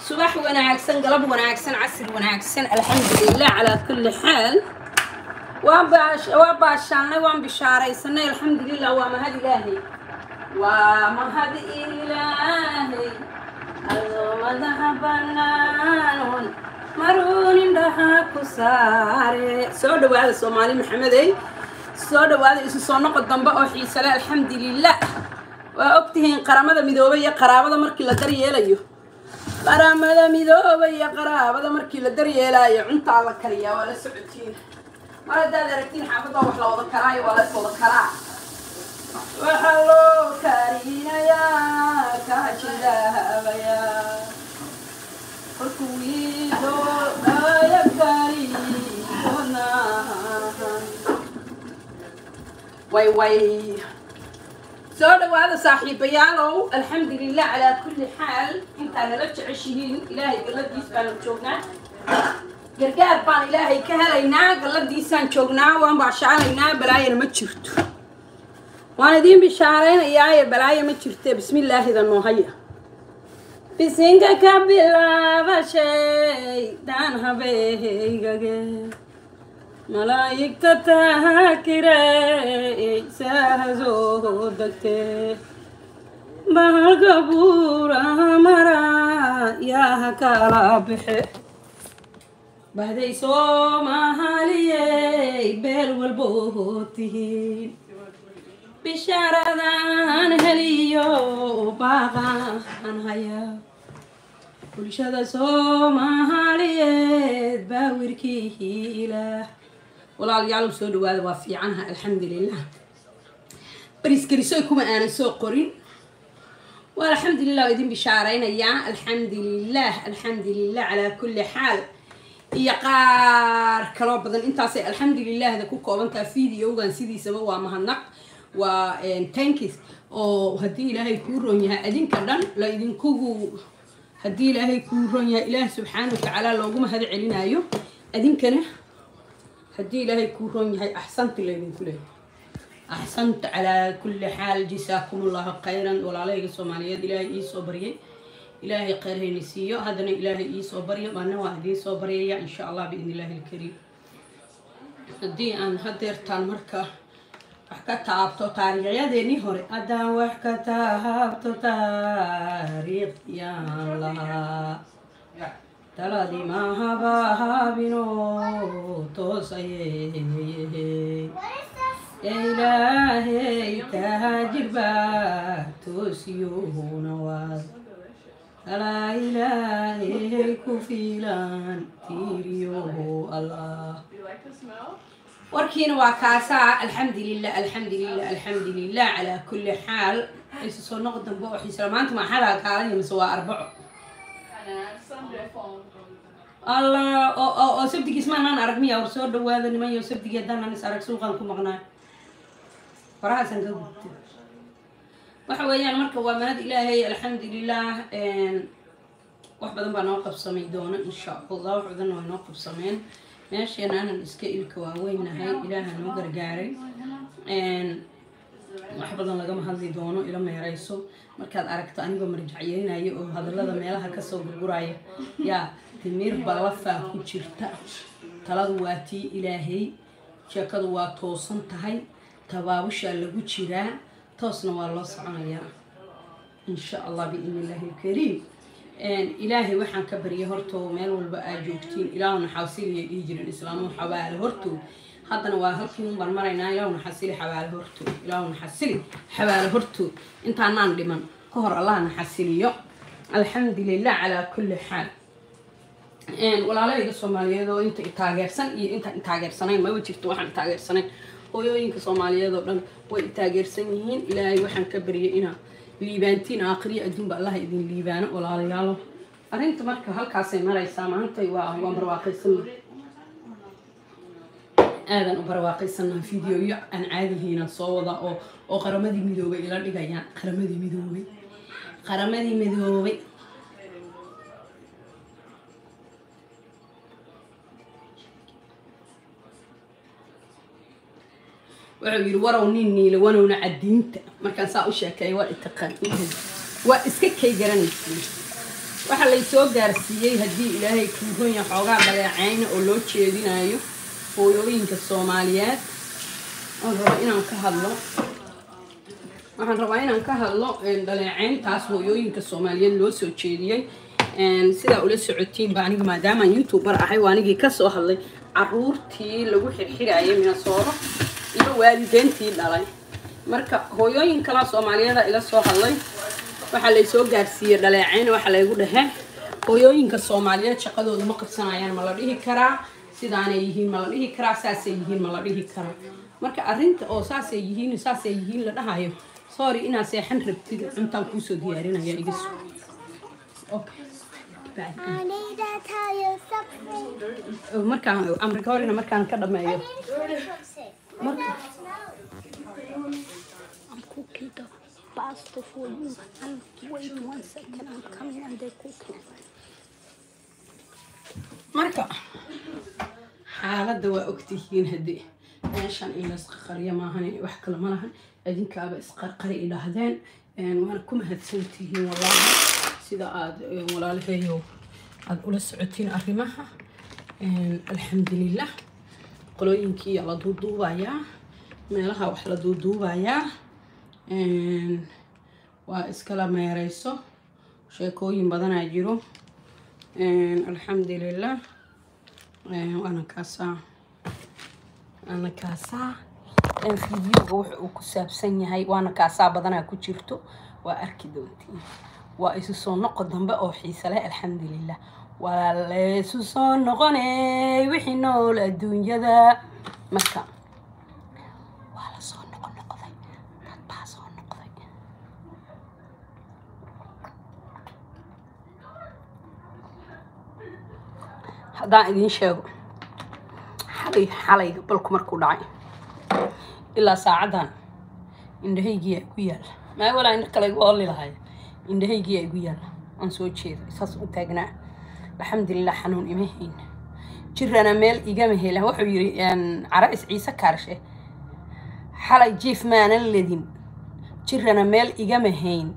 subax wanaagsan galab wanaagsan casir wanaagsan alxamdulilah calaa kulli xaal waa baash- waa baashaanay waan bishaaraysanay alxamdulilah waa mahad ilaahay waa mahad ilaahay adoo madaxa bannaanon maruun indhaha ku saare soo dhawaada soomaali maxamedey soo dhawaada isu soo noqo dambe oo xiisale alxamdulilah waa ogtihiin qaramada midoobay iyo qaraabada markii la daryeelayo qaramada midoobay iyo qaraabada markii la daryeelaayo cuntaa la kariyaa waa la socotiin mar haddaad aragtiin xaafadda wax la wada karaayo waa la is wada karaa waxaa loo karinayaa kaajidaabayaa kolkuu wiidooaya kariyoonaan way way soo dhawaada saaxiibayaalow alxamdulilah calaa kulli xaal intaa nala jeceshihiin ilaahay galladiis baanu joognaa gargaar baan ilaahay ka helaynaa galladiisaan joognaa waan baashaalaynaa balaayana ma jirto waan idiin bishaaraynayaa balaayo ma jirte bismillaahida noohaya bisinka ka bilaaba shaydaan habeeygage malaa'igta taakire saahasoo degte bahalka buuraha mara yaa kala bixe bahday soomaaliyey beel walboo tihiin bishaaradan heliyo baaqaan haya bulshada soomaaliyeed baa wirkii ilaah walaalayaal soo dhawaada waa fiicanaha alxamdulilah bariskarisoy kuma aanan soo qorin waa alxamdulilah waa idin bishaaraynayaa alxamdulilah alxamdulilah calaa kulli xaal iyo qaar kaloo badan intaasay alxamdulilahda ku koobantaha videogan sidiisaba waa mahadnaq waa tankis oo haddii ilaahay kuu roon yahay adinka dhan la idinkugu haddii ilaahay kuu roon yahay ilaah subxaana wa tacaala loogu mahad celinaayo adinkana haddii ilaahay kuu roon yahay axsanta laydinku leeyahay axsanta calaa kulli xaal jasaakum allahu khayran walaalahayga soomaaliyeed ilaahay iisoo baryay ilaahay khayr hayna siiyo haddana ilaahay iisoo baryo maana waa idiin soo baryaya insha allah biidn illaahi alkariim haddii aan hadeertaan marka wax ka taabto taariikhyadeenii hore haddaan wax ka taabto taariikhyaan lahaa taladii mahaba habino toosayey ilaahay taajirba toosiyuuna waad alaa ilaahay ku fiilan tiiriyoho allah warkiina waa kaasaa alxamdulilah alxamdulilah alxamdulilah calaa kulli xaal isu soo noq dambe oo xiisla maanta maxadaa kaalaya mise waa arbaco allah oo oo oo sabdigiis maanaan arag miya war soo dhawaada niman yo sabdigii haddaanan is arag suuqaan ku maqnaa farahaasan ka gubta waxa weeyaan marka waa mahad ilaahay alxamdulilah wax badan baa noo qabsamay doona insha allah wax badanna way noo qabsameen meesheena anan iska ilka waaweynahay ilaaha noo gargaaray wax badan lagama hadli doono ila meerayso markaad aragto anigoo marjacyeynaya oo hadallada meelaha kasoo gurguraya yaa timir ballafaa ku jirta taladu waa tii ilaahay sheekadu waa toosan tahay tabaabushaa lagu jiraa toosna waa loo soconayaa insha allah biidn illaahi alkariim ilaahay waxaan ka baryay hortoo meel walba aad joogtiin ilaahuna xasiliyay dhihi jiren islaamuhu xabaale hortood haddana waa halkii un baan maraynaa ilaahuna xasili xabaale hortood ilaahuna xasili xabaale hortood intaanaan dhiman ka hor allahna xasiliyo alxamdulilah calaa kulli xaal walaalahayga soomaaliyeed oo inta taageersan iyo intaan taageersanayn maba jirto waxaan taageersanayn hooyooyinka soomaaliyeed oo dhan way taageersan yihiin ilaahay waxaan ka baryay inaa liibaantiin aakhriya adduunba allaha idin liibaano walaalayaalo arrinta marka halkaasay maraysaa maantay waa waan barwaaqaysana aadan u barwaaqaysana videoyo aan caadihiina soo wada oo oo qaramadii midoobay ila dhigayaan qaramadii midoobay qaramadii midoobay wuxuu yidhi warow nin niile wanowna cadiinta markaan saa u sheekeeya waa itaqaan waa iska kay garanaysiin waxaa laysoo gaarsiiyey haddii ilaahay kuuhonya xoogaa dhaleeceyna oo loo jeedinayo hooyooyinka soomaaliyeed waxaan rabaa inaan ka hadlo waxaan rabaa inaan ka hadlo dhaleeceyntaas hooyooyinka soomaaliyeed loo soo jeediyey sidaa ula socotiinba aniga maadaamaan youtuber ahay waa anigii kasoo hadlay caruurtii lagu xirxirayay minasooro iyo waalideyntii dhalay marka hooyooyin kalaa soomaaliyeeda ila soo hadlay waxaa laysoo gaarsiiyey dhaleeceyn waxaa laygu dhahe hooyooyinka soomaaliyeed shaqadooda ma qabsanayaan ma la dhihi karaa sidaanay yihiin ma la dhihi karaa saasay yihiin ma la dhihi karaa marka arrinta oo saasay yihiin saasay yihiin la dhahayo sorry inaad seexan rabtid cuntaan kuusoo diyaarinaya igas okay I need to tell you something. markaan amrika horina markaan ka dhameeyo marka I'm cooking the pasta for you. And wait one second, I'm coming and they're cooking. marka xaaladda waa ogtihiin haddii meeshan in laisqaqariya maahan wax kale ma lahan idinkaaba isqarqari idhaahdeen waana ku mahadsantihiin wallaahi sida aada walaalaheeyo aada ula socotiin arrimaha alxamdulilah qolooyinkii la duuduubayaa meelaha wax la duuduubayaa waa iskala meereyso sheekooyin badanaa jiro alxamdulilah waana kaasaa waana kaasaa fideoga wuxa uu ku saabsan yahay waana kaasaa badanaa ku jirto waa arki doontiin waa isu soo noqo dambe oo xiise leh alxamdulilah waa laysu soo noqonay wixii nool adduunyada marka waa la soo noqo noqday dad baa soo noqday haddaan idiin sheego xalay xalayga balku markuu dhacay ilaa saacaddan indhahaygiyaa igu yaalla maa walaa indha kale igu olli lahay indhahaygiyaa igu yaalla aan soo jeedo saas u taagnaa alxamdulilah xanuun ima hayn jirana meel igama hela wuxuu yidhi carais ciise kaarshe xalay jiif maanan ledin jirana meel igama hayn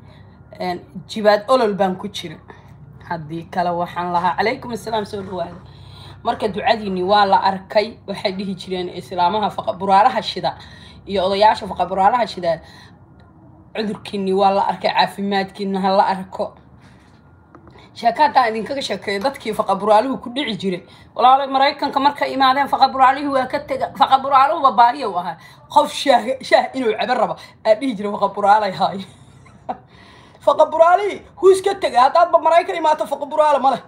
jibaad olol baan ku jira haddii kale waxaan lahaa calaykum assalaam soo dhawaada marka ducadiini waa la arkay waxay dhihi jireen islaamaha faqaburaalaha shida iyo odayaasha faqaburaalaha shida cudurkiini waa la arkay caafimaadkiina ha la arko sheeka haddaan idinkaga sheekeeyo dadkii faqaburaaluhu ku dhici jiray walaalo maraykanka markay imaadeen faqaburaalihii waa ka tega faqaburaaluhuba baariya u ahaa qof shaah shaah inuu cabo raba aa dhihi jiray faqaburaalay haay faqaburaalihii huu iska tega haddaadba maraykan imaato faqaburaale ma leh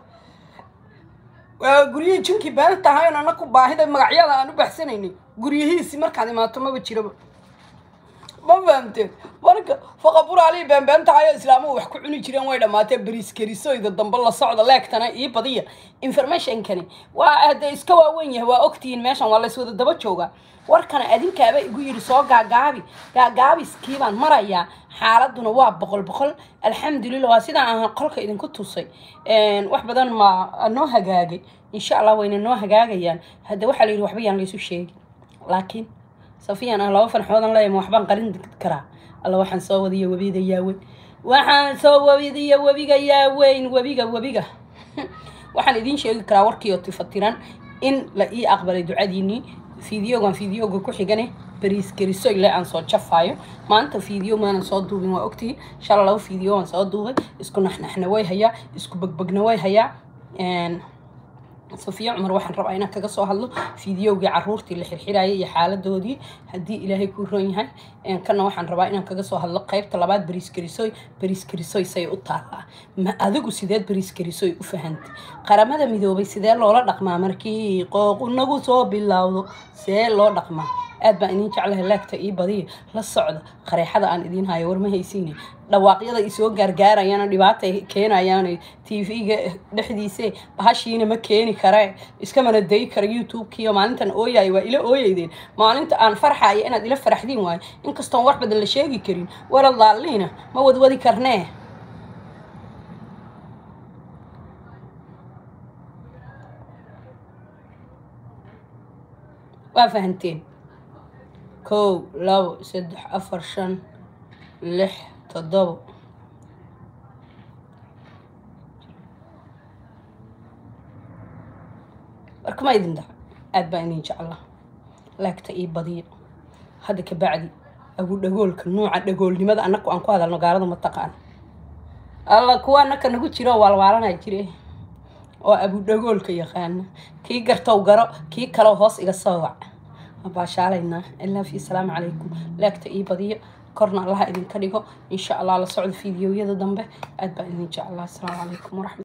waa guryihii jinkii been tahayn anaku baahida magacyada aan u baxsanaynay guryihiisi markaad imaato maba jiraba ma fahamteen marka faqaburaalihii beenbeen tahayo islaamuhu wax ku cuni jireen way dhammaatee bariiskarisoyda dambe la socda leegtana ii badiya informationkani waa hadee iska waaweyn yahay waa ogtihiin meeshan waa layswada daba joogaa warkana adinkaaba igu yidhi soo gaagaabi gaagaabiskii baan marayaa xaaladuna waa boqol boqol alxamdulilah waa sidaan aan qolka idinku tusay wax badan ma noo hagaagay insha allah wayna noo hagaagayaan hadda waxaa la yidhi waxba yaan laysu sheegin laakiin safiyan ah laba fanxoodan leeyama waxbaan qarin karaa alla waxaan soo wadiya webiga yaaweyn waxaan soo wadiya webiga yaaweyn webiga webiga waxaan idiin sheegi karaa warkii oo tifatiran in la ii aqbalay ducadiinii fideogan fideoga ku xigane bariis geriso ile aan soo jafaayo maanta fideo maanan soo duubin waa ogtihi shala laba fideo aan soo duubay isku naxnaxna way hayaa isku begbegna way hayaa safiya cumar waxaan rabaa inaan kaga soo hadlo fideogii caruurtii la xirxirayay iyo xaaladoodii haddii ilaahay kuu roon yahay kana waxaan rabaa inaan kaga soo hadlo qaybta labaad bariis gerisoy bariis gerisoy say u taallaa ma adigu sideed bariis gerisoy u fahantay qaramada midoobay sidee loola dhaqmaa markii qooq inagu soo bilowdo see loo dhaqmaa aad baan idiin jeclahay laagta ii badiya la socda qareexada aan idiin hayo war ma haysiine dhawaaqyada isoo gaargaarayana dhibaata keenayaan tv-ga dhexdiise bahashiina ma keeni kare iskamana dayi kara youtube-kiiyo maalintan ooyayo waa ila ooyeydeen maalinta aan farxaya inaad ila faraxdiin waayo inkastoon wax badan la sheegi karin wala laaliina ma wadwadi karnee waa fahanteen kow labo saddex afar shan lix toddobo marka ma idin dhaca aad baa idin jeclaa laagta ii badiyo hadda ka bacdi agu dhagoolka nuuca dhagoolnimada annaku aan ku hadalno gaalada ma taqaan alla kuwa annaka nagu jiro waalwaalanaa jire oo abudhagoolka yaqaana kii gartow garo kii kaleo hoos iga soo wac baashaalaynaa ilaa fi salaamu calaykum laagta ii badiyo korna allaha idinka dhigo insha allah la socdo fiidiyowyada dambe aad baa idin jeclaa asalaamu calaykum waraxmat